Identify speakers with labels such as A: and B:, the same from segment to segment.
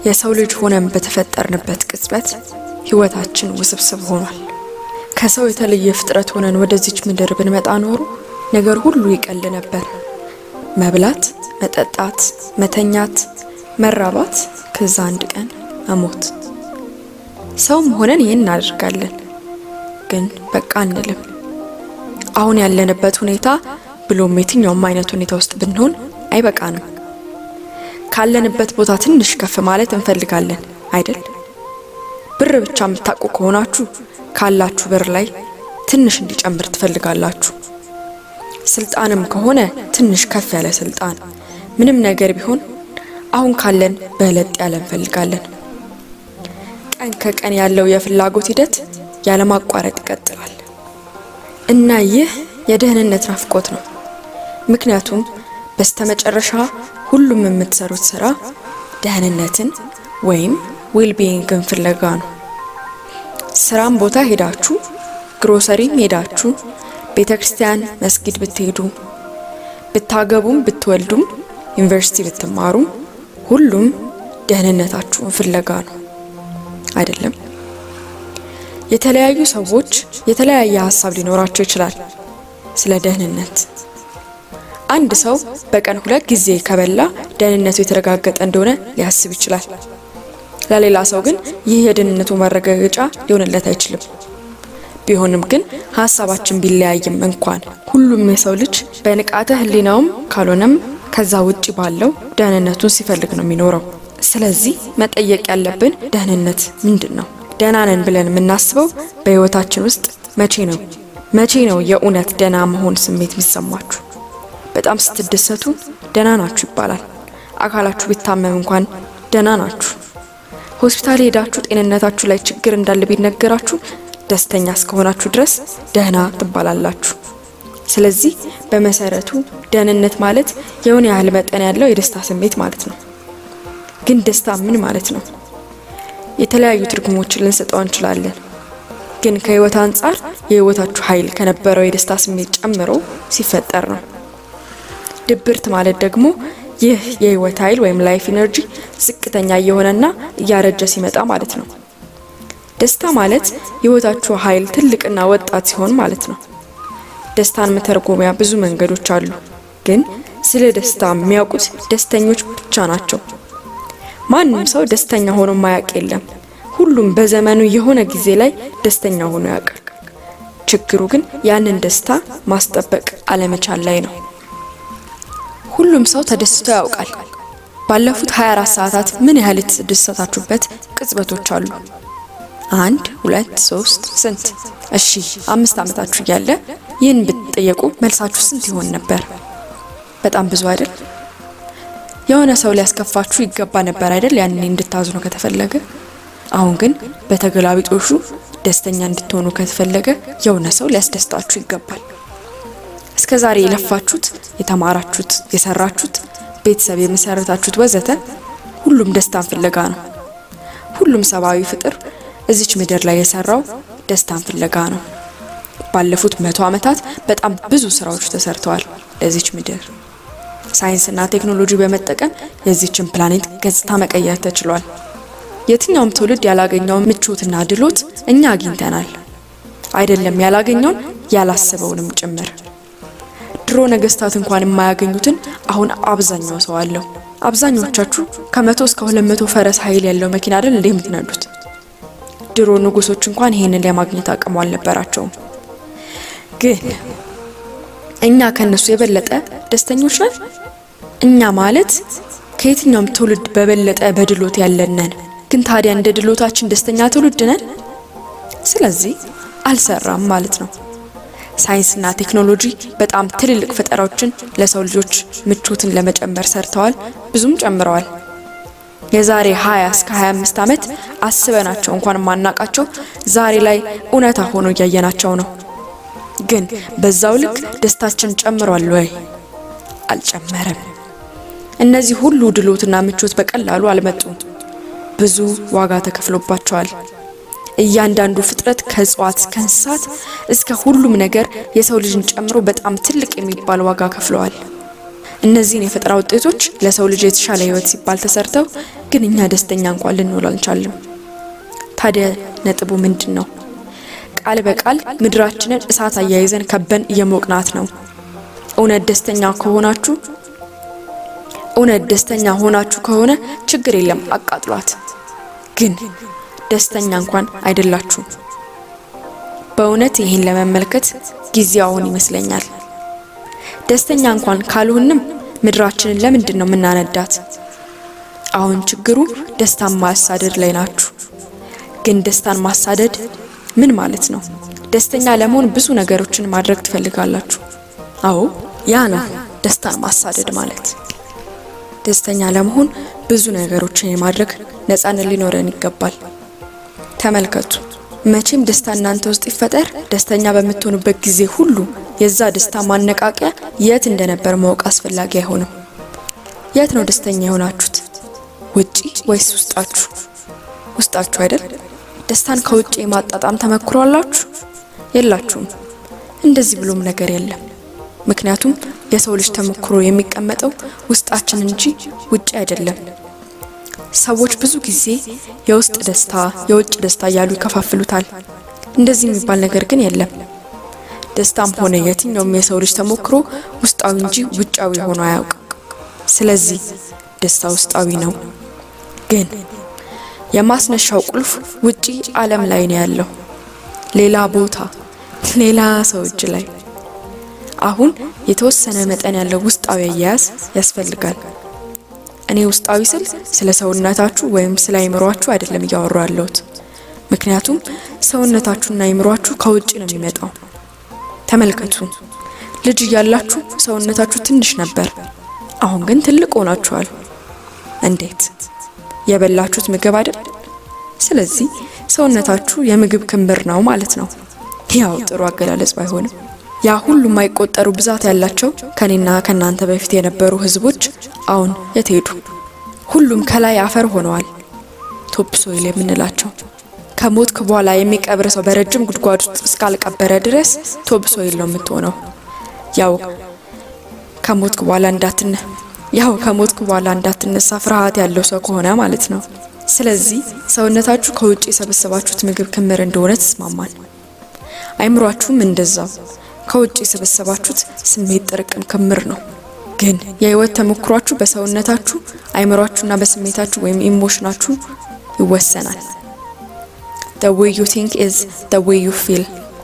A: የሰው ልጅ ሆነን በተፈጠርንበት ቅጽበት ሕይወታችን ውስብስብ ሆኗል። ከሰው የተለየ ፍጥረት ሆነን ወደዚች ምድር ብንመጣ ኖሮ ነገር ሁሉ ይቀል ነበር። መብላት፣ መጠጣት፣ መተኛት፣ መራባት፣ ከዛ አንድ ቀን መሞት። ሰውም ሆነን ይህን እናደርጋለን። ግን በቃ አንልም። አሁን ያለንበት ሁኔታ ብሎም የትኛውም አይነት ሁኔታ ውስጥ ብንሆን አይበቃንም። ካለንበት ቦታ ትንሽ ከፍ ማለት እንፈልጋለን አይደል? ብር ብቻ የምታውቁ ከሆናችሁ ካላችሁ ብር ላይ ትንሽ እንዲጨምር ትፈልጋላችሁ። ስልጣንም ከሆነ ትንሽ ከፍ ያለ ስልጣን፣ ምንም ነገር ቢሆን አሁን ካለን በለጥ ያለ እንፈልጋለን። ቀን ከቀን ያለው የፍላጎት ሂደት ያለማቋረጥ ይቀጥላል እና ይህ የደህንነት ናፍቆት ነው። ምክንያቱም በስተመጨረሻ ሁሉም የምትሰሩት ስራ ደህንነትን ወይም ዌልቢንግን ፍለጋ ነው። ስራም ቦታ ሄዳችሁ፣ ግሮሰሪም ሄዳችሁ፣ ቤተ ክርስቲያን፣ መስጊድ ብትሄዱ፣ ብታገቡም፣ ብትወልዱም፣ ዩኒቨርሲቲ ብትማሩም ሁሉም ደህንነታችሁን ፍለጋ ነው አይደለም? የተለያዩ ሰዎች የተለያየ ሀሳብ ሊኖራቸው ይችላል ስለ ደህንነት። አንድ ሰው በቀን ሁለት ጊዜ ከበላ ደህንነቱ የተረጋገጠ እንደሆነ ሊያስብ ይችላል። ለሌላ ሰው ግን ይህ የደህንነቱ ማረጋገጫ ሊሆንለት አይችልም። ቢሆንም ግን ሀሳባችን ቢለያይም እንኳን ሁሉም የሰው ልጅ በንቃተ ሕሊናውም ካልሆነም ከዛ ውጪ ባለው ደህንነቱን ሲፈልግ ነው የሚኖረው። ስለዚህ መጠየቅ ያለብን ደህንነት ምንድን ነው? ደህና ነን ብለን የምናስበው በህይወታችን ውስጥ መቼ ነው? መቼ ነው የእውነት ደህና መሆን ስሜት የሚሰማችሁ? በጣም ስትደሰቱ ደህና ናችሁ ይባላል። አካላችሁ ቢታመም እንኳን ደህና ናችሁ። ሆስፒታል ሄዳችሁ ጤንነታችሁ ላይ ችግር እንዳለ ቢነገራችሁ ደስተኛ እስከሆናችሁ ድረስ ደህና ትባላላችሁ። ስለዚህ በመሰረቱ ደህንነት ማለት የሆነ ያህል መጠን ያለው የደስታ ስሜት ማለት ነው። ግን ደስታ ምን ማለት ነው? የተለያዩ ትርጉሞችን ልንሰጠው እንችላለን። ግን ከህይወት አንጻር የህይወታችሁ ኃይል ከነበረው የደስታ ስሜት ጨምሮ ሲፈጠር ነው። ድብርት ማለት ደግሞ ይህ የህይወት ኃይል ወይም ላይፍ ኢነርጂ ዝቅተኛ እየሆነና እያረጀ ሲመጣ ማለት ነው። ደስታ ማለት የህይወታችሁ ኃይል ትልቅና ወጣት ሲሆን ማለት ነው። ደስታን መተርጎሚያ ብዙ መንገዶች አሉ። ግን ስለ ደስታ የሚያውቁት ደስተኞች ብቻ ናቸው። ማንም ሰው ደስተኛ ሆኖ ማያውቅ የለም። ሁሉም በዘመኑ የሆነ ጊዜ ላይ ደስተኛ ሆኖ ያውቃል። ችግሩ ግን ያንን ደስታ ማስጠበቅ አለመቻል ላይ ነው። ሁሉም ሰው ተደስቶ ያውቃል። ባለፉት 24 ሰዓታት ምን ያህል የተደሰታችሁበት ቅጽበቶች አሉ? አንድ፣ ሁለት፣ ሶስት፣ ስንት? እሺ አምስት ዓመታችሁ እያለ ይህን ብትጠየቁ መልሳችሁ ስንት ይሆን ነበር? በጣም ብዙ አይደል? የሆነ ሰው ሊያስከፋችሁ ይገባ ነበር አይደል? ያኔ እንድታዝኑ ከተፈለገ። አሁን ግን በተገላቢጦሹ ደስተኛ እንድትሆኑ ከተፈለገ የሆነ ሰው ሊያስደስታችሁ ይገባል። እስከ ዛሬ የለፋችሁት፣ የተማራችሁት፣ የሰራችሁት፣ ቤተሰብ የመሰረታችሁት ወዘተ ሁሉም ደስታን ፍለጋ ነው። ሁሉም ሰብአዊ ፍጥር እዚች ምድር ላይ የሰራው ደስታን ፍለጋ ነው። ባለፉት መቶ ዓመታት በጣም ብዙ ስራዎች ተሰርተዋል ለዚች ምድር። ሳይንስና ቴክኖሎጂ በመጠቀም የዚችን ፕላኔት ገጽታ መቀየር ተችሏል። የትኛውም ትውልድ ያላገኘውን ምቾትና ድሎት እኛ አግኝተናል። አይደለም ያላገኘውን ያላሰበውንም ጭምር። ድሮ ነገስታት እንኳን የማያገኙትን አሁን አብዛኛው ሰው አለው። አብዛኞቻችሁ ከመቶ እስከ ሁለት መቶ ፈረስ ኃይል ያለው መኪና አይደል እንዴ የምትነዱት? ድሮ ንጉሶች እንኳን ይሄንን ለማግኘት አቅሙ አልነበራቸውም። ግን እኛ ከነሱ የበለጠ ደስተኞች ነን። እኛ ማለት ከየትኛውም ትውልድ በበለጠ በድሎት ያለን ነን። ግን ታዲያ እንደ ድሎታችን ደስተኛ ትውልድ ነን? ስለዚህ አልሰራም ማለት ነው። ሳይንስና ቴክኖሎጂ በጣም ትልልቅ ፈጠራዎችን ለሰው ልጆች ምቾትን ለመጨመር ሰርተዋል፣ ብዙም ጨምረዋል። የዛሬ 20 እስከ 25 ዓመት አስበናቸው እንኳን ማናቃቸው ዛሬ ላይ እውነታ ሆኖ እያየናቸው ነው። ግን በዛው ልክ ደስታችን ጨምሯል ወይ? አልጨመረም። እነዚህ ሁሉ ድሎትና ምቾት በቀላሉ አልመጡም። ብዙ ዋጋ ተከፍሎባቸዋል። እያንዳንዱ ፍጥረት ከእጽዋት እስከ እንስሳት እስከ ሁሉም ነገር የሰው ልጅን ጨምሮ በጣም ትልቅ የሚባል ዋጋ ከፍለዋል። እነዚህን የፈጠራ ውጤቶች ለሰው ልጅ የተሻለ ሕይወት ሲባል ተሰርተው ግን እኛ ደስተኛ እንኳን ልንሆን አልቻልም። ታዲያ ነጥቡ ምንድን ነው? ቃል በቃል ምድራችንን እሳት አያይዘን ከበን እየሞቅናት ነው። እውነት ደስተኛ ከሆናችሁ እውነት ደስተኛ ሆናችሁ ከሆነ ችግር የለም አቃጥሏት። ግን ደስተኛ እንኳን አይደላችሁም። በእውነት ይህን ለመመልከት ጊዜው አሁን ይመስለኛል። ደስተኛ እንኳን ካልሆንም ምድራችንን ለምንድን ነው የምናነዳት? አሁን ችግሩ ደስታን ማሳደድ ላይ ናችሁ። ግን ደስታን ማሳደድ ምን ማለት ነው? ደስተኛ ለመሆን ብዙ ነገሮችን ማድረግ ትፈልጋላችሁ። አዎ ያ ነው ደስታን ማሳደድ ማለት። ደስተኛ ለመሆን ብዙ ነገሮችን የማድረግ ነፃነት ሊኖረን ይገባል። ተመልከቱ፣ መቼም ደስታ እናንተ ውስጥ ይፈጠር፣ ደስተኛ በምትሆኑበት ጊዜ ሁሉ የዛ ደስታ ማነቃቂያ የት እንደነበር ማወቅ አስፈላጊ አይሆንም። የት ነው ደስተኛ የሆናችሁት? ውጪ ወይስ ውስጣችሁ? ውስጣችሁ አይደል? ደስታን ከውጭ የማጣጣም ተመክሮ አላችሁ? የላችሁም። እንደዚህ ብሎም ነገር የለም። ምክንያቱም የሰው ልጅ ተሞክሮ የሚቀመጠው ውስጣችን እንጂ ውጭ አይደለም። ሰዎች ብዙ ጊዜ የውስጥ ደስታ፣ የውጭ ደስታ እያሉ ይከፋፍሉታል። እንደዚህ የሚባል ነገር ግን የለም። ደስታም ሆነ የትኛውም የሰው ልጅ ተሞክሮ ውስጣዊ እንጂ ውጫዊ ሆኖ አያውቅም። ስለዚህ ደስታ ውስጣዊ ነው። ግን የማስነሻው ቁልፍ ውጪ ዓለም ላይ ነው ያለው፣ ሌላ ቦታ፣ ሌላ ሰው እጅ ላይ። አሁን የተወሰነ መጠን ያለው ውስጣዊ አያያዝ ያስፈልጋል። እኔ ውስጣዊ ስል ስለ ሰውነታችሁ ወይም ስለ አይምሯችሁ አይደለም እያወሩ ያለሁት። ምክንያቱም ሰውነታችሁና አይምሯችሁ ከውጭ ነው የሚመጣው። ተመልከቱ፣ ልጅ እያላችሁ ሰውነታችሁ ትንሽ ነበር፣ አሁን ግን ትልቅ ሆናችኋል። እንዴት? የበላችሁት ምግብ አይደል? ስለዚህ ሰውነታችሁ የምግብ ክምር ነው ማለት ነው። ያው ጥሩ አገላለጽ ባይሆንም ያ ሁሉ የማይቆጠሩ ብዛት ያላቸው ከኔና ከናንተ በፊት የነበሩ ህዝቦች አሁን የት ሄዱ? ሁሉም ከላይ አፈር ሆነዋል። ቶፕ ሶይል የምንላቸው ከሞትክ በኋላ የሚቀብር ሰው በረጅም ጉድጓድ ውስጥ እስካልቀበረ ድረስ ቶፕ ሶይል ነው የምትሆነው። ያው ከሞትክ በኋላ እንዳትነ ያው ከሞትክ በኋላ እንዳትነሳ ፍርሃት ያለው ሰው ከሆነ ማለት ነው። ስለዚህ ሰውነታችሁ ከውጭ የሰበሰባችሁት ምግብ ክምር እንደሆነ ተስማማን። አይምሯችሁም እንደዛው ከውጭ የሰበሰባችሁት ስሜት ጥርቅም ክምር ነው። ግን የህይወት ተሞክሯችሁ በሰውነታችሁ አይምሯችሁና በስሜታችሁ ወይም ኢሞሽናችሁ ይወሰናል። the way you think is the way you feel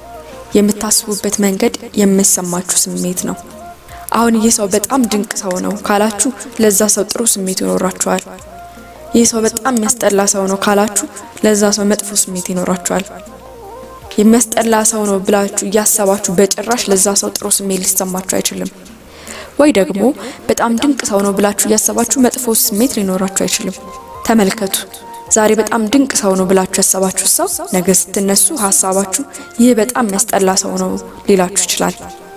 A: የምታስቡበት መንገድ የሚሰማችሁ ስሜት ነው። አሁን ይህ ሰው በጣም ድንቅ ሰው ነው ካላችሁ ለዛ ሰው ጥሩ ስሜት ይኖራችኋል። ይህ ሰው በጣም የሚያስጠላ ሰው ነው ካላችሁ ለዛ ሰው መጥፎ ስሜት ይኖራችኋል። የሚያስጠላ ሰው ነው ብላችሁ እያሰባችሁ በጭራሽ ለዛ ሰው ጥሩ ስሜት ሊሰማችሁ አይችልም። ወይ ደግሞ በጣም ድንቅ ሰው ነው ብላችሁ እያሰባችሁ መጥፎ ስሜት ሊኖራችሁ አይችልም። ተመልከቱ። ዛሬ በጣም ድንቅ ሰው ነው ብላችሁ ያሰባችሁ ሰው ነገ ስትነሱ ሀሳባችሁ ይህ በጣም የሚያስጠላ ሰው ነው ሊላችሁ ይችላል።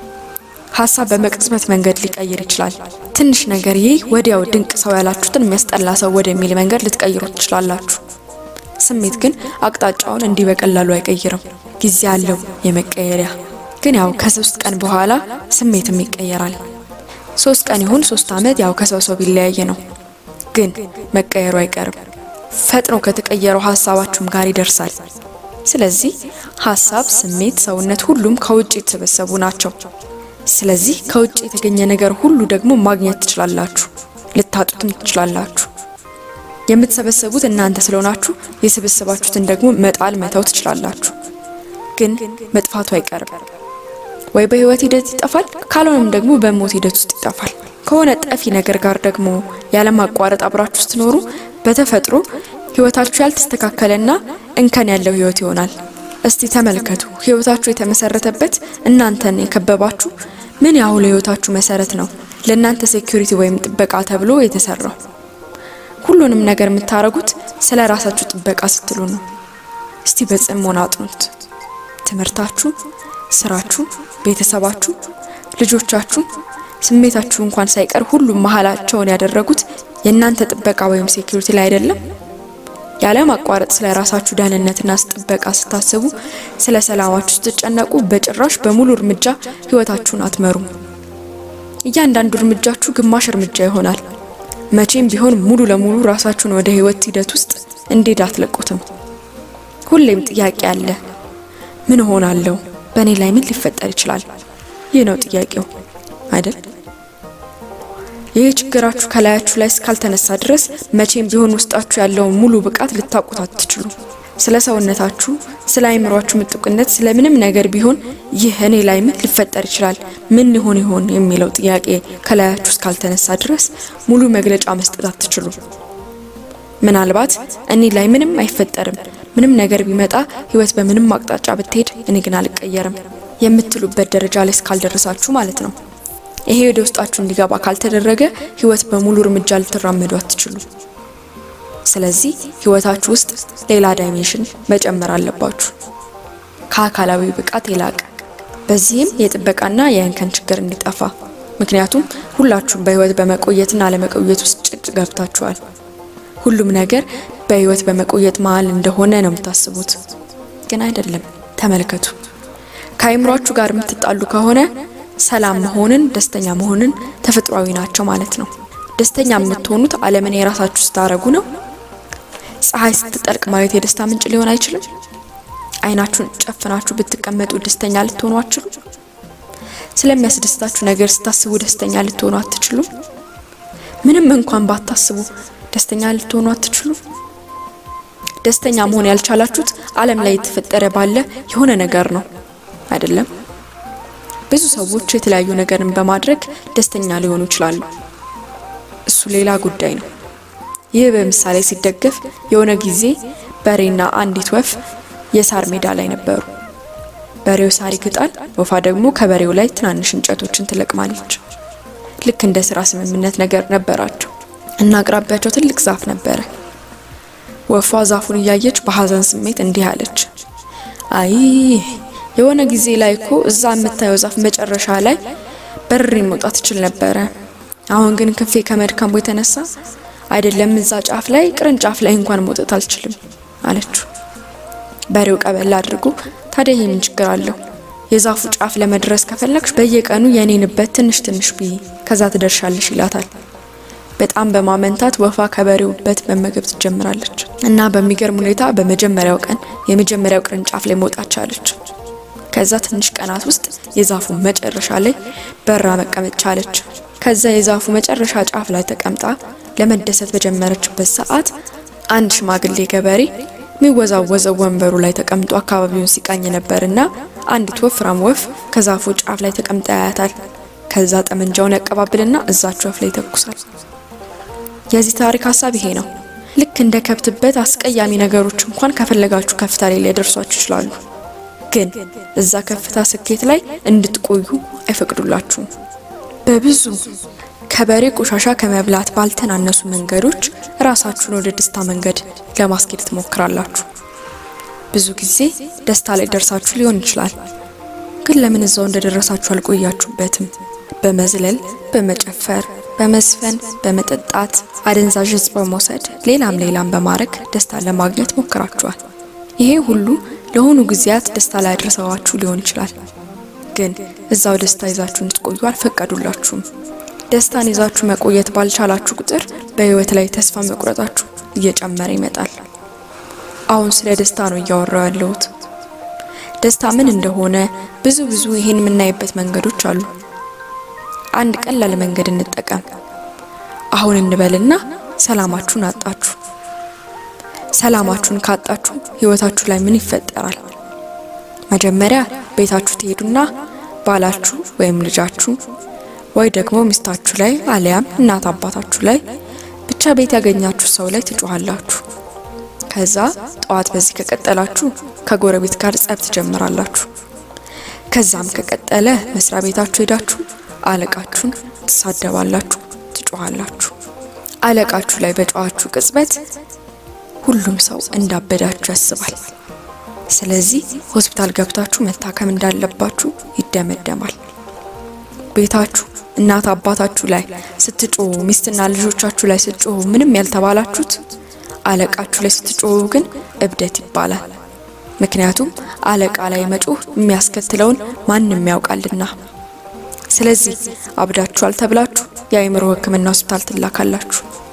A: ሀሳብ በመቅጽበት መንገድ ሊቀይር ይችላል። ትንሽ ነገር ይህ ወዲያው ድንቅ ሰው ያላችሁትን የሚያስጠላ ሰው ወደሚል መንገድ ልትቀይሩ ትችላላችሁ። ስሜት ግን አቅጣጫውን እንዲህ በቀላሉ አይቀይርም። ጊዜ አለው የመቀየሪያ። ግን ያው ከሶስት ቀን በኋላ ስሜትም ይቀየራል። ሶስት ቀን ይሁን ሶስት ዓመት ያው ከሰው ሰው ቢለያየ ነው። ግን መቀየሩ አይቀርም። ፈጥኖ ከተቀየረው ሀሳባችሁም ጋር ይደርሳል። ስለዚህ ሀሳብ፣ ስሜት፣ ሰውነት ሁሉም ከውጭ የተሰበሰቡ ናቸው። ስለዚህ ከውጭ የተገኘ ነገር ሁሉ ደግሞ ማግኘት ትችላላችሁ፣ ልታጡትም ትችላላችሁ። የምትሰበሰቡት እናንተ ስለሆናችሁ የሰበሰባችሁትን ደግሞ መጣል መተው ትችላላችሁ። ግን መጥፋቱ አይቀርም። ወይ በህይወት ሂደት ይጠፋል፣ ካልሆነም ደግሞ በሞት ሂደት ውስጥ ይጠፋል። ከሆነ ጠፊ ነገር ጋር ደግሞ ያለማቋረጥ አብራችሁ ስትኖሩ በተፈጥሮ ህይወታችሁ ያልተስተካከለና እንከን ያለው ህይወት ይሆናል። እስቲ ተመልከቱ። ህይወታችሁ የተመሰረተበት እናንተን የከበባችሁ ምን ያህል ህይወታችሁ መሰረት ነው ለእናንተ ሴኩሪቲ ወይም ጥበቃ ተብሎ የተሰራው። ሁሉንም ነገር የምታደርጉት ስለ ራሳችሁ ጥበቃ ስትሉ ነው። እስቲ በጽሞና አጥኑት። ትምህርታችሁ፣ ስራችሁ፣ ቤተሰባችሁ፣ ልጆቻችሁ፣ ስሜታችሁ እንኳን ሳይቀር ሁሉም መሀላቸውን ያደረጉት የእናንተ ጥበቃ ወይም ሴኩሪቲ ላይ አይደለም። ያለ ማቋረጥ ስለ ራሳችሁ ደህንነትና ጥበቃ ስታስቡ፣ ስለ ሰላማችሁ ስትጨነቁ በጭራሽ በሙሉ እርምጃ ህይወታችሁን አትመሩም። እያንዳንዱ እርምጃችሁ ግማሽ እርምጃ ይሆናል። መቼም ቢሆን ሙሉ ለሙሉ ራሳችሁን ወደ ህይወት ሂደት ውስጥ እንዴት አትለቁትም? ሁሌም ጥያቄ አለ። ምን እሆናለሁ? በእኔ ላይ ምን ሊፈጠር ይችላል? ይህ ነው ጥያቄው አይደል? ይህ ችግራችሁ ከላያችሁ ላይ እስካልተነሳ ድረስ መቼም ቢሆን ውስጣችሁ ያለውን ሙሉ ብቃት ልታውቁት አትችሉ። ስለ ሰውነታችሁ፣ ስለ አይምሯችሁ ምጡቅነት፣ ስለ ምንም ነገር ቢሆን ይህ እኔ ላይ ምን ሊፈጠር ይችላል፣ ምን ሊሆን ይሆን የሚለው ጥያቄ ከላያችሁ እስካልተነሳ ድረስ ሙሉ መግለጫ መስጠት አትችሉ። ምናልባት እኔ ላይ ምንም አይፈጠርም፣ ምንም ነገር ቢመጣ ህይወት በምንም አቅጣጫ ብትሄድ እኔ ግን አልቀየርም የምትሉበት ደረጃ ላይ እስካልደረሳችሁ ማለት ነው። ይሄ ወደ ውስጣችሁ እንዲገባ ካልተደረገ ህይወት በሙሉ እርምጃ ልትራመዱ አትችሉ። ስለዚህ ህይወታችሁ ውስጥ ሌላ ዳይሜንሽን መጨመር አለባችሁ፣ ከአካላዊ ብቃት የላቀ በዚህም የጥበቃና የእንከን ችግር እንዲጠፋ። ምክንያቱም ሁላችሁም በህይወት በመቆየትና አለመቆየት ውስጥ ጭቅ ገብታችኋል። ሁሉም ነገር በህይወት በመቆየት መሀል እንደሆነ ነው የምታስቡት፣ ግን አይደለም። ተመልከቱ። ከአይምሯችሁ ጋር የምትጣሉ ከሆነ ሰላም መሆንን፣ ደስተኛ መሆንን ተፈጥሯዊ ናቸው ማለት ነው። ደስተኛ የምትሆኑት ዓለምን የራሳችሁ ስታረጉ ነው። ፀሐይ ስትጠልቅ ማየት የደስታ ምንጭ ሊሆን አይችልም? አይናችሁን ጨፍናችሁ ብትቀመጡ ደስተኛ ልትሆኑ አትችሉ? ስለሚያስደስታችሁ ነገር ስታስቡ ደስተኛ ልትሆኑ አትችሉ? ምንም እንኳን ባታስቡ ደስተኛ ልትሆኑ አትችሉ? ደስተኛ መሆን ያልቻላችሁት ዓለም ላይ የተፈጠረ ባለ የሆነ ነገር ነው አይደለም? ብዙ ሰዎች የተለያዩ ነገርን በማድረግ ደስተኛ ሊሆኑ ይችላሉ። እሱ ሌላ ጉዳይ ነው። ይህ በምሳሌ ሲደገፍ የሆነ ጊዜ በሬና አንዲት ወፍ የሳር ሜዳ ላይ ነበሩ። በሬው ሳር ይግጣል፣ ወፏ ደግሞ ከበሬው ላይ ትናንሽ እንጨቶችን ትለቅማለች። ልክ እንደ ስራ ስምምነት ነገር ነበራቸው እና አቅራቢያቸው ትልቅ ዛፍ ነበረ። ወፏ ዛፉን እያየች በሀዘን ስሜት እንዲህ አለች፣ አይ የሆነ ጊዜ ላይ እኮ እዛ የምታየው ዛፍ መጨረሻ ላይ በርሬ መውጣት እችል ነበረ። አሁን ግን ክንፌ ከመድከሙ የተነሳ አይደለም እዛ ጫፍ ላይ ቅርንጫፍ ላይ እንኳን መውጣት አልችልም አለችው። በሬው ቀበል አድርጎ ታዲያ ይህ ምን ችግር አለው? የዛፉ ጫፍ ለመድረስ ከፈለግሽ በየቀኑ የኔንበት ትንሽ ትንሽ ብይ፣ ከዛ ትደርሻለሽ ይላታል። በጣም በማመንታት ወፏ ከበሬው በት መመገብ ትጀምራለች እና በሚገርም ሁኔታ በመጀመሪያው ቀን የመጀመሪያው ቅርንጫፍ ላይ መውጣት ቻለች። ከዛ ትንሽ ቀናት ውስጥ የዛፉ መጨረሻ ላይ በራ መቀመጥ ቻለች። ከዛ የዛፉ መጨረሻ ጫፍ ላይ ተቀምጣ ለመደሰት በጀመረችበት ሰዓት አንድ ሽማግሌ ገበሬ የሚወዛወዘው ወንበሩ ላይ ተቀምጦ አካባቢውን ሲቃኝ ነበርና አንዲት ወፍራም ወፍ ከዛፉ ጫፍ ላይ ተቀምጣ ያያታል። ከዛ ጠመንጃውን ያቀባብልና እዛች ወፍ ላይ ይተኩሳል። የዚህ ታሪክ ሀሳብ ይሄ ነው። ልክ እንደ ከብትበት አስቀያሚ ነገሮች እንኳን ከፈለጋችሁ ከፍታ ላይ ሊያደርሷችሁ ይችላሉ። ግን እዛ ከፍታ ስኬት ላይ እንድትቆዩ አይፈቅዱላችሁም። በብዙ ከበሬ ቆሻሻ ከመብላት ባልተናነሱ መንገዶች ራሳችሁን ወደ ደስታ መንገድ ለማስኬድ ትሞክራላችሁ። ብዙ ጊዜ ደስታ ላይ ደርሳችሁ ሊሆን ይችላል። ግን ለምን እዛው እንደደረሳችሁ አልቆያችሁበትም? በመዝለል፣ በመጨፈር፣ በመዝፈን፣ በመጠጣት፣ አደንዛዥ እጽ በመውሰድ ሌላም ሌላም በማድረግ ደስታ ለማግኘት ሞክራችኋል። ይሄ ሁሉ ለሆኑ ጊዜያት ደስታ ላይ አድርሰዋችሁ ሊሆን ይችላል። ግን እዛው ደስታ ይዛችሁ እንድትቆዩ አልፈቀዱላችሁም። ደስታን ይዛችሁ መቆየት ባልቻላችሁ ቁጥር በህይወት ላይ ተስፋ መቁረጣችሁ እየጨመረ ይመጣል። አሁን ስለ ደስታ ነው እያወራው ያለሁት። ደስታ ምን እንደሆነ ብዙ ብዙ ይሄን የምናይበት መንገዶች አሉ። አንድ ቀላል መንገድ እንጠቀም። አሁን እንበልና ሰላማችሁን አጣችሁ። ሰላማችሁን ካጣችሁ ህይወታችሁ ላይ ምን ይፈጠራል? መጀመሪያ ቤታችሁ ትሄዱና ባላችሁ ወይም ልጃችሁ ወይ ደግሞ ሚስታችሁ ላይ አሊያም እናት አባታችሁ ላይ ብቻ ቤት ያገኛችሁ ሰው ላይ ትጮሃላችሁ። ከዛ ጠዋት በዚህ ከቀጠላችሁ ከጎረቤት ጋር ጸብ ትጀምራላችሁ። ከዛም ከቀጠለ መስሪያ ቤታችሁ ሄዳችሁ አለቃችሁን ትሳደባላችሁ፣ ትጮሃላችሁ። አለቃችሁ ላይ በጨዋችሁ ቅጽበት ሁሉም ሰው እንዳበዳችሁ ያስባል። ስለዚህ ሆስፒታል ገብታችሁ መታከም እንዳለባችሁ ይደመደማል። ቤታችሁ እናት አባታችሁ ላይ ስትጮሁ፣ ሚስትና ልጆቻችሁ ላይ ስትጮሁ ምንም ያልተባላችሁት አለቃችሁ ላይ ስትጮሁ ግን እብደት ይባላል። ምክንያቱም አለቃ ላይ መጮህ የሚያስከትለውን ማንም ያውቃልና። ስለዚህ አብዳችኋል ተብላችሁ የአእምሮ ሕክምና ሆስፒታል ትላካላችሁ።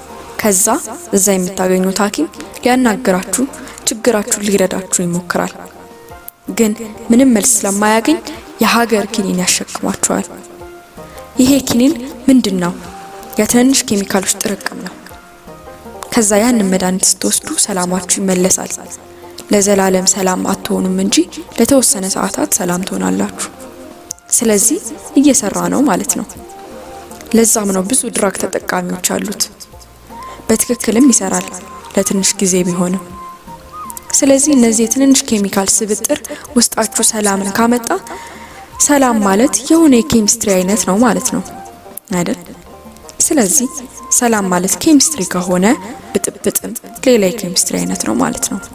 A: ከዛ እዛ የምታገኙት ሐኪም ሊያናግራችሁ ችግራችሁን ሊረዳችሁ ይሞክራል። ግን ምንም መልስ ስለማያገኝ የሀገር ኪኒን ያሸክሟችኋል። ይሄ ኪኒን ምንድን ነው? የትንንሽ ኬሚካሎች ጥርቅም ነው። ከዛ ያንን መድኃኒት ስትወስዱ ሰላማችሁ ይመለሳል። ለዘላለም ሰላም አትሆኑም እንጂ ለተወሰነ ሰዓታት ሰላም ትሆናላችሁ። ስለዚህ እየሰራ ነው ማለት ነው። ለዛም ነው ብዙ ድራግ ተጠቃሚዎች አሉት። በትክክልም ይሰራል ለትንሽ ጊዜ ቢሆንም። ስለዚህ እነዚህ የትንንሽ ኬሚካል ስብጥር ውስጣችሁ ሰላምን ካመጣ ሰላም ማለት የሆነ የኬሚስትሪ አይነት ነው ማለት ነው አይደል? ስለዚህ ሰላም ማለት ኬሚስትሪ ከሆነ ብጥብጥም ሌላ የኬሚስትሪ አይነት ነው ማለት ነው።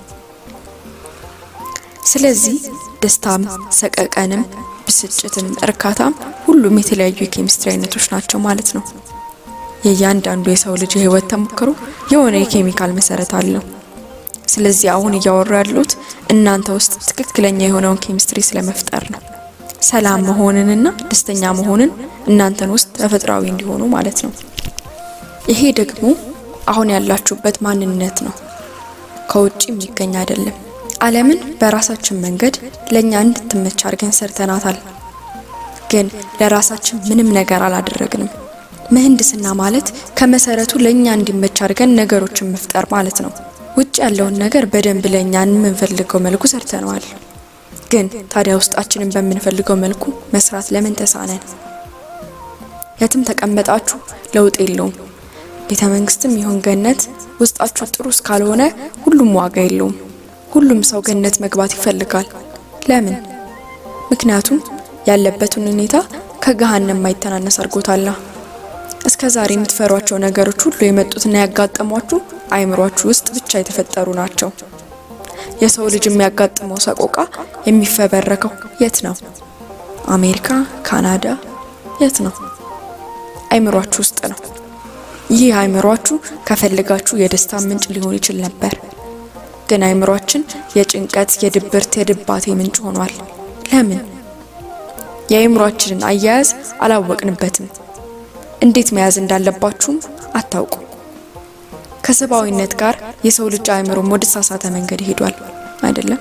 A: ስለዚህ ደስታም፣ ሰቀቀንም፣ ብስጭትም፣ እርካታም ሁሉም የተለያዩ የኬሚስትሪ አይነቶች ናቸው ማለት ነው። የእያንዳንዱ የሰው ልጅ የህይወት ተሞክሮ የሆነ የኬሚካል መሰረት አለው። ስለዚህ አሁን እያወሩ ያሉት እናንተ ውስጥ ትክክለኛ የሆነውን ኬሚስትሪ ስለመፍጠር ነው። ሰላም መሆንንና ደስተኛ መሆንን እናንተን ውስጥ ተፈጥሯዊ እንዲሆኑ ማለት ነው። ይሄ ደግሞ አሁን ያላችሁበት ማንነት ነው፣ ከውጭ የሚገኝ አይደለም። ዓለምን በራሳችን መንገድ ለእኛ እንድትመች አድርገን ሰርተናታል። ግን ለራሳችን ምንም ነገር አላደረግንም። ምህንድስና ማለት ከመሰረቱ ለእኛ እንዲመች አድርገን ነገሮችን መፍጠር ማለት ነው። ውጭ ያለውን ነገር በደንብ ለእኛ የምንፈልገው መልኩ ሰርተነዋል። ግን ታዲያ ውስጣችንን በምንፈልገው መልኩ መስራት ለምን ተሳነን? የትም ተቀመጣችሁ ለውጥ የለውም። ቤተ መንግስትም ይሁን ገነት ውስጣችሁ ጥሩ እስካልሆነ ሁሉም ዋጋ የለውም። ሁሉም ሰው ገነት መግባት ይፈልጋል። ለምን? ምክንያቱም ያለበትን ሁኔታ ከገሃነም ማይተናነስ አድርጎታላ። እስከ ዛሬ የምትፈሯቸው ነገሮች ሁሉ የመጡትና ያጋጠሟችሁ አይምሯችሁ ውስጥ ብቻ የተፈጠሩ ናቸው። የሰው ልጅ የሚያጋጥመው ሰቆቃ የሚፈበረከው የት ነው? አሜሪካ፣ ካናዳ፣ የት ነው? አይምሯችሁ ውስጥ ነው። ይህ አይምሯችሁ ከፈልጋችሁ የደስታ ምንጭ ሊሆን ይችል ነበር። ግን አይምሯችን የጭንቀት፣ የድብርት፣ የድባቴ ምንጭ ሆኗል። ለምን? የአይምሯችንን አያያዝ አላወቅንበትም። እንዴት መያዝ እንዳለባችሁም አታውቁም። ከሰብአዊነት ጋር የሰው ልጅ አእምሮም ወደ ተሳሳተ መንገድ ሄዷል አይደለም?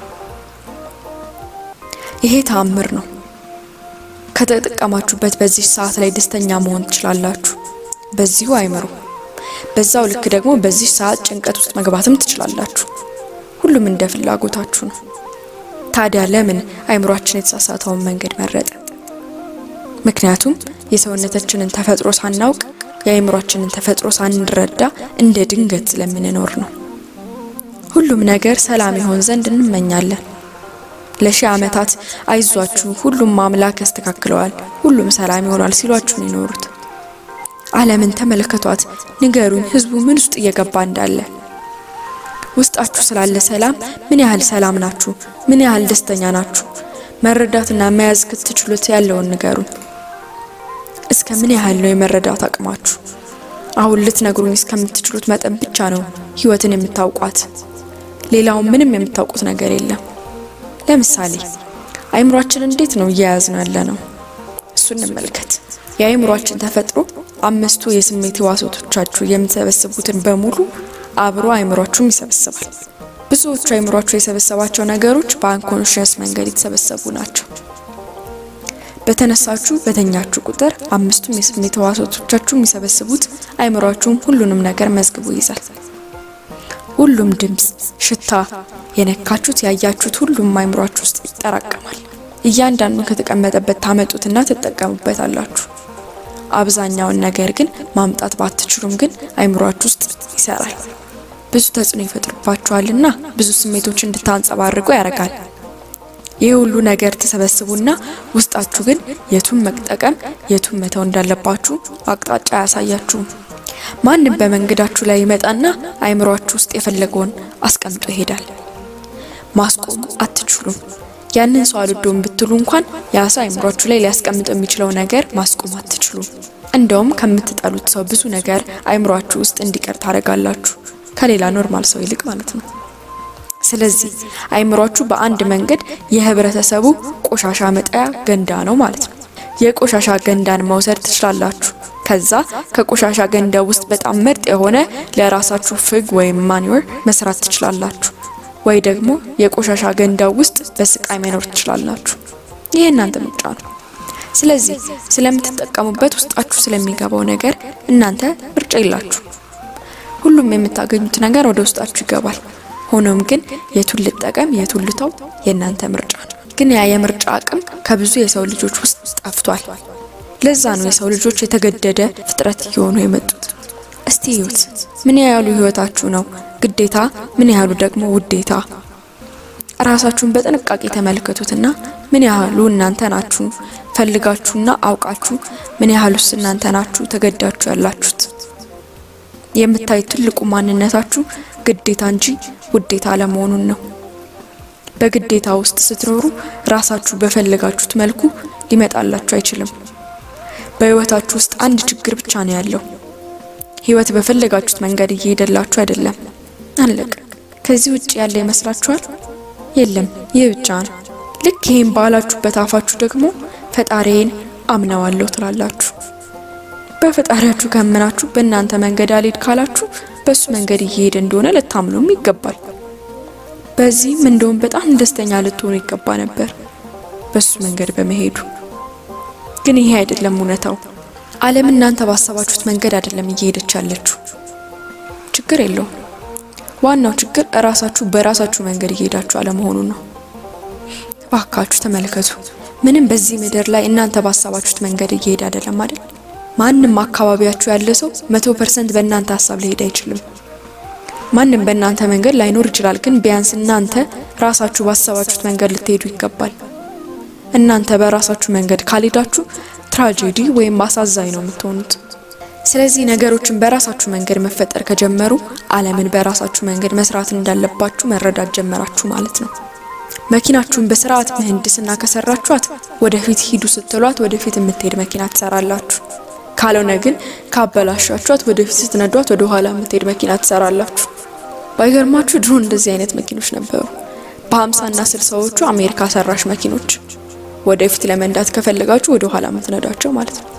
A: ይሄ ተአምር ነው። ከተጠቀማችሁበት በዚህ ሰዓት ላይ ደስተኛ መሆን ትችላላችሁ፣ በዚሁ አእምሮ። በዛው ልክ ደግሞ በዚህ ሰዓት ጭንቀት ውስጥ መግባትም ትችላላችሁ። ሁሉም እንደ ፍላጎታችሁ ነው። ታዲያ ለምን አእምሯችን የተሳሳተውን መንገድ መረጠ? ምክንያቱም የሰውነታችንን ተፈጥሮ ሳናውቅ የአእምሯችንን ተፈጥሮ ሳንረዳ እንደ ድንገት ስለምንኖር ነው። ሁሉም ነገር ሰላም ይሆን ዘንድ እንመኛለን። ለሺህ ዓመታት አይዟችሁ፣ ሁሉም አምላክ ያስተካክለዋል፣ ሁሉም ሰላም ይሆናል ሲሏችሁ ነው የኖሩት። ዓለምን ተመልከቷት፣ ንገሩኝ፣ ህዝቡ ምን ውስጥ እየገባ እንዳለ። ውስጣችሁ ስላለ ሰላም ምን ያህል ሰላም ናችሁ? ምን ያህል ደስተኛ ናችሁ? መረዳትና መያዝ ክትችሉት ያለውን ንገሩኝ። እስከ ምን ያህል ነው የመረዳት አቅማችሁ? አሁን ልትነግሩኝ እስከምትችሉት መጠን ብቻ ነው ህይወትን የምታውቋት። ሌላውን ምንም የምታውቁት ነገር የለም። ለምሳሌ አይምሯችን እንዴት ነው እየያዝ ነው ያለ ነው? እሱ እንመልከት። የአይምሯችን ተፈጥሮ አምስቱ የስሜት ህዋሳቶቻችሁ የምትሰበስቡትን በሙሉ አብሮ አይምሯችሁም ይሰበስባል። ብዙዎቹ አይምሯችሁ የሰበሰባቸው ነገሮች በአንኮንሽየስ መንገድ የተሰበሰቡ ናቸው። በተነሳችሁ በተኛችሁ ቁጥር አምስቱም የስሜት ህዋሳቶቻችሁ የሚሰበስቡት አይምሯችሁም ሁሉንም ነገር መዝግቦ ይይዛል። ሁሉም ድምፅ፣ ሽታ፣ የነካችሁት ያያችሁት ሁሉም አይምሯችሁ ውስጥ ይጠራቀማል። እያንዳንዱን ከተቀመጠበት ታመጡትና ትጠቀሙበታላችሁ። አብዛኛውን ነገር ግን ማምጣት ባትችሉም ግን አይምሯችሁ ውስጥ ይሰራል። ብዙ ተጽዕኖ ይፈጥርባችኋልና ብዙ ስሜቶች እንድታንጸባርቁ ያደርጋል። ይህ ሁሉ ነገር ተሰበስቡና ውስጣችሁ ግን የቱን መጠቀም የቱን መተው እንዳለባችሁ አቅጣጫ አያሳያችሁም። ማንም በመንገዳችሁ ላይ ይመጣና አይምሯችሁ ውስጥ የፈለገውን አስቀምጦ ይሄዳል። ማስቆም አትችሉም። ያንን ሰው አልወደውም ብትሉ እንኳን ያ ሰው አይምሯችሁ ላይ ሊያስቀምጥ የሚችለው ነገር ማስቆም አትችሉም። እንደውም ከምትጠሉት ሰው ብዙ ነገር አይምሯችሁ ውስጥ እንዲቀር ታደርጋላችሁ፣ ከሌላ ኖርማል ሰው ይልቅ ማለት ነው። ስለዚህ አይምሯችሁ በአንድ መንገድ የህብረተሰቡ ቆሻሻ መጣያ ገንዳ ነው ማለት ነው። የቆሻሻ ገንዳን መውሰድ ትችላላችሁ። ከዛ ከቆሻሻ ገንዳ ውስጥ በጣም ምርጥ የሆነ ለራሳችሁ ፍግ ወይም ማኒወር መስራት ትችላላችሁ። ወይ ደግሞ የቆሻሻ ገንዳ ውስጥ በስቃይ መኖር ትችላላችሁ። ይህ እናንተ ምርጫ ነው። ስለዚህ ስለምትጠቀሙበት ውስጣችሁ ስለሚገባው ነገር እናንተ ምርጫ የላችሁ። ሁሉም የምታገኙት ነገር ወደ ውስጣችሁ ይገባል። ሆኖም ግን የቱን ልጠቀም የቱን ልተው የእናንተ ምርጫ ነው። ግን ያ የምርጫ አቅም ከብዙ የሰው ልጆች ውስጥ ጠፍቷል። ለዛ ነው የሰው ልጆች የተገደደ ፍጥረት እየሆኑ የመጡት። እስቲ እዩት፣ ምን ያህሉ ህይወታችሁ ነው ግዴታ፣ ምን ያህሉ ደግሞ ውዴታ? ራሳችሁን በጥንቃቄ ተመልከቱትና ምን ያህሉ እናንተ ናችሁ ፈልጋችሁና አውቃችሁ፣ ምን ያህሉስ እናንተ ናችሁ ተገዳችሁ ያላችሁት? የምታዩት ትልቁ ማንነታችሁ ግዴታ እንጂ ውዴታ አለመሆኑን ነው። በግዴታ ውስጥ ስትኖሩ ራሳችሁ በፈለጋችሁት መልኩ ሊመጣላችሁ አይችልም። በህይወታችሁ ውስጥ አንድ ችግር ብቻ ነው ያለው። ህይወት በፈለጋችሁት መንገድ እየሄደላችሁ አይደለም። አለቀ። ከዚህ ውጭ ያለ ይመስላችኋል? የለም፣ ይህ ብቻ ነው። ልክ ይህን ባላችሁበት አፋችሁ ደግሞ ፈጣሪዬን አምነዋለሁ ትላላችሁ። በፈጣሪያችሁ ካመናችሁ በእናንተ መንገድ አልሄድ ካላችሁ በሱ መንገድ እየሄደ እንደሆነ ልታምኑም ይገባል። በዚህም እንደውም በጣም ደስተኛ ልትሆኑ ይገባ ነበር በሱ መንገድ በመሄዱ። ግን ይሄ አይደለም እውነታው። ዓለም እናንተ ባሰባችሁት መንገድ አይደለም እየሄደች ያለችው። ችግር የለውም። ዋናው ችግር እራሳችሁ በራሳችሁ መንገድ እየሄዳችሁ አለመሆኑ ነው። ባካችሁ ተመልከቱ። ምንም በዚህ ምድር ላይ እናንተ ባሰባችሁት መንገድ እየሄደ አይደለም አይደል? ማንም አካባቢያችሁ ያለ ሰው መቶ ፐርሰንት በእናንተ ሀሳብ ሊሄድ አይችልም። ማንም በእናንተ መንገድ ላይኖር ይችላል። ግን ቢያንስ እናንተ ራሳችሁ ባሰባችሁት መንገድ ልትሄዱ ይገባል። እናንተ በራሳችሁ መንገድ ካልሄዳችሁ ትራጀዲ ወይም አሳዛኝ ነው የምትሆኑት። ስለዚህ ነገሮችን በራሳችሁ መንገድ መፈጠር ከጀመሩ ዓለምን በራሳችሁ መንገድ መስራት እንዳለባችሁ መረዳት ጀመራችሁ ማለት ነው። መኪናችሁን በስርዓት ምህንድስና ከሰራችኋት ወደፊት ሂዱ ስትሏት ወደፊት የምትሄድ መኪና ትሰራላችሁ። ካልሆነ ግን ካበላሻችኋት ወደፊት ስትነዷት ወደ ኋላ የምትሄድ መኪና ትሰራላችሁ። ባይገርማችሁ ድሮ እንደዚህ አይነት መኪኖች ነበሩ። በሀምሳና ስልሳዎቹ አሜሪካ ሰራሽ መኪኖች ወደፊት ለመንዳት ከፈለጋችሁ ወደ ኋላ የምትነዳቸው ማለት ነው።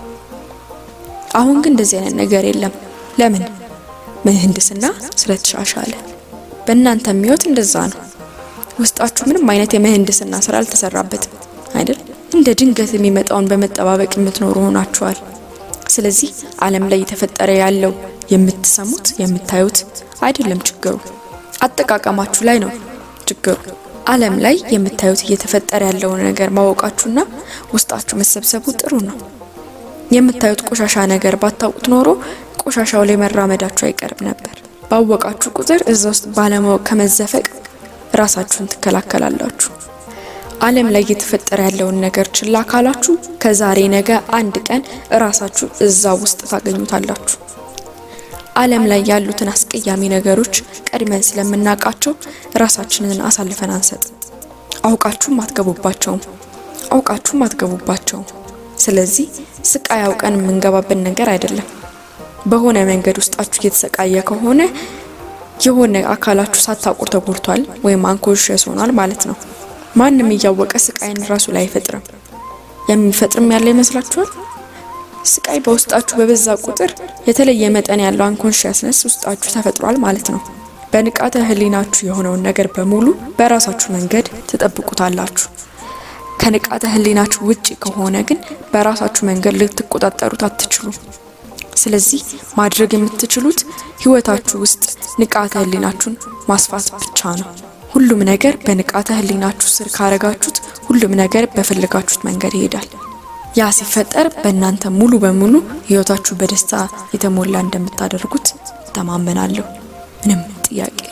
A: አሁን ግን እንደዚህ አይነት ነገር የለም። ለምን? ምህንድስና ስለተሻሻለ። በእናንተ የሚወት እንደዛ ነው። ውስጣችሁ ምንም አይነት የምህንድስና ስራ አልተሰራበትም አይደል? እንደ ድንገት የሚመጣውን በመጠባበቅ የምትኖሩ ሆናችኋል። ስለዚህ ዓለም ላይ የተፈጠረ ያለው የምትሰሙት የምታዩት አይደለም ችግሩ፣ አጠቃቀማችሁ ላይ ነው ችግሩ። ዓለም ላይ የምታዩት እየተፈጠረ ያለውን ነገር ማወቃችሁና ውስጣችሁ መሰብሰቡ ጥሩ ነው። የምታዩት ቆሻሻ ነገር ባታውቁት ኖሮ ቆሻሻው ላይ መራመዳችሁ አይቀርም ነበር። ባወቃችሁ ቁጥር እዛ ውስጥ ባለማወቅ ከመዘፈቅ ራሳችሁን ትከላከላላችሁ። ዓለም ላይ እየተፈጠረ ያለውን ነገር ችላ ካላችሁ ከዛሬ ነገ አንድ ቀን እራሳችሁ እዛ ውስጥ ታገኙታላችሁ። ዓለም ላይ ያሉትን አስቀያሚ ነገሮች ቀድመን ስለምናውቃቸው ራሳችንን አሳልፈን አንሰጥ። አውቃችሁም አትገቡባቸውም፣ አውቃችሁም አትገቡባቸውም። ስለዚህ ስቃይ አውቀን የምንገባበት ነገር አይደለም። በሆነ መንገድ ውስጣችሁ እየተሰቃየ ከሆነ የሆነ አካላችሁ ሳታውቁ ተጎድቷል ወይም አንኮንሽስ ሆኗል ማለት ነው። ማንም እያወቀ ስቃይን ራሱ ላይ አይፈጥርም። የሚፈጥርም ያለ ይመስላችኋል? ስቃይ በውስጣችሁ በበዛ ቁጥር የተለየ መጠን ያለው አንኮንሽስነስ ውስጣችሁ ተፈጥሯል ማለት ነው። በንቃተ ህሊናችሁ የሆነውን ነገር በሙሉ በራሳችሁ መንገድ ትጠብቁታላችሁ። ከንቃተ ህሊናችሁ ውጪ ከሆነ ግን በራሳችሁ መንገድ ልትቆጣጠሩት አትችሉም። ስለዚህ ማድረግ የምትችሉት ህይወታችሁ ውስጥ ንቃተ ህሊናችሁን ማስፋት ብቻ ነው። ሁሉም ነገር በንቃተ ህሊናችሁ ስር ካረጋችሁት ሁሉም ነገር በፈለጋችሁት መንገድ ይሄዳል። ያ ሲፈጠር በእናንተ ሙሉ በሙሉ ህይወታችሁ በደስታ የተሞላ እንደምታደርጉት ተማመናለሁ። ምንም ጥያቄ